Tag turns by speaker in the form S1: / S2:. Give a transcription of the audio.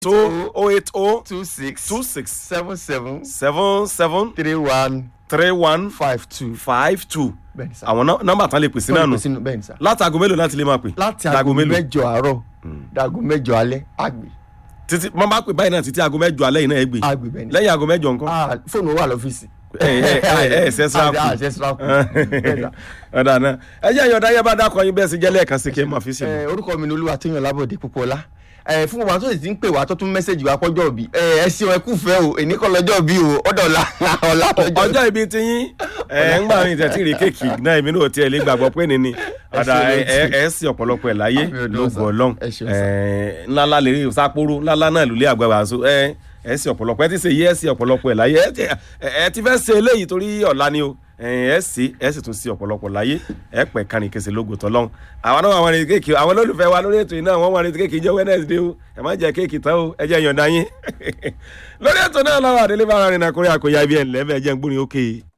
S1: two oh eight oh
S2: two six
S1: two six
S2: seven seven
S1: seven seven
S2: three one
S1: three one
S2: five two.
S1: five two
S2: bẹ́ẹ̀ni sá.
S1: àwọn nọ- nọ́mbà tán lè pèsè náà nù
S2: sínú bẹ́ẹ̀ni sá.
S1: látago mélòó láti lè máa pè
S2: láti
S1: Dago
S2: aago
S1: mélòó?
S2: mẹ́jọ àárọ̀ dago mẹ́jọ alẹ́ àgbè
S1: títí wọn bá pè báyìí náà títí aago mẹ́jọ alẹ́ yìí náà ẹ gbé
S2: àgbè bẹ́ẹ̀ni.
S1: lẹ́yìn aago mẹ́jọ nǹkan.
S2: Ah, fóònù wà lọ́fíìsì.
S1: ẹ ẹ ẹ ẹ ṣe síráàpù.
S2: Ah, ṣe síráàpù. Bẹ́ẹ̀ni sá.
S1: ọ̀dà náà ẹ jẹ́ ìyọ̀dá yẹ bá dákọ̀ yín bẹ́ẹ̀ sì jẹ́ lẹ́ẹ̀kan sí kí ẹ máa fi sí mi.
S2: Eh, orúkọ mi ni olúwa tó yàn lábọ̀dé púpọ̀lá ẹ fún wa tó sì ti ń pè wá tó tún mẹ́sẹ̀gì wá pọ́jọ́ òbí ẹ ẹ sí ọ ẹ kú fẹ́ o èní kọ́ lọ́jọ́ òbí o ọ̀dọ̀ ọ̀la ọ̀la lọ́jọ́
S1: ọjọ́ ibi ti yín ẹ ń gbà mí tẹ̀tí rí kéèkì náà èmi náà tiẹ̀ lè gbàgbọ́ pé ní ni ọ̀dà
S2: ṣeun,
S1: ẹ ẹ sì ọ̀pọ̀lọpọ̀ ẹ̀ láyé
S2: Àmì ọdún
S1: lógo
S2: ọ̀sán.
S1: ọlọ́run
S2: Ẹ ṣeun,
S1: ẹ ńláńlá lè rí sápóró ńláńlá náà lulẹ̀ àgbàgbà so ẹ ẹ sì ọ̀pọ̀lọpọ̀ ẹ ti ṣe yí ẹ sì ọ̀pọ̀lọpọ̀ ẹ̀ láyé ẹ ti- ẹ ti fẹ́ ṣe eléyìí torí ọ̀la ni o ẹ ẹ sì ẹ sì tún sí ọ̀pọ̀lọpọ̀ láyé ẹ pẹ̀ kárin kẹsẹ̀ lógo tọ́lọ́run àwọn náà wọn retí kéèkì àwọn olólùfẹ́ wa lórí ètò yìí náà wọ́n wọn retí kéèkì jẹ́ Wednesday o ẹ má jẹ kéèkì tán o ẹ jẹ́ yọ̀ǹda yín lórí ètò náà lọ́wọ́ àdélé bá ara rìn nàkúrẹ́ àkóyá ibi ẹ̀ ńlẹ́ bẹ́ẹ̀ jẹ́ ń gbórin ókè.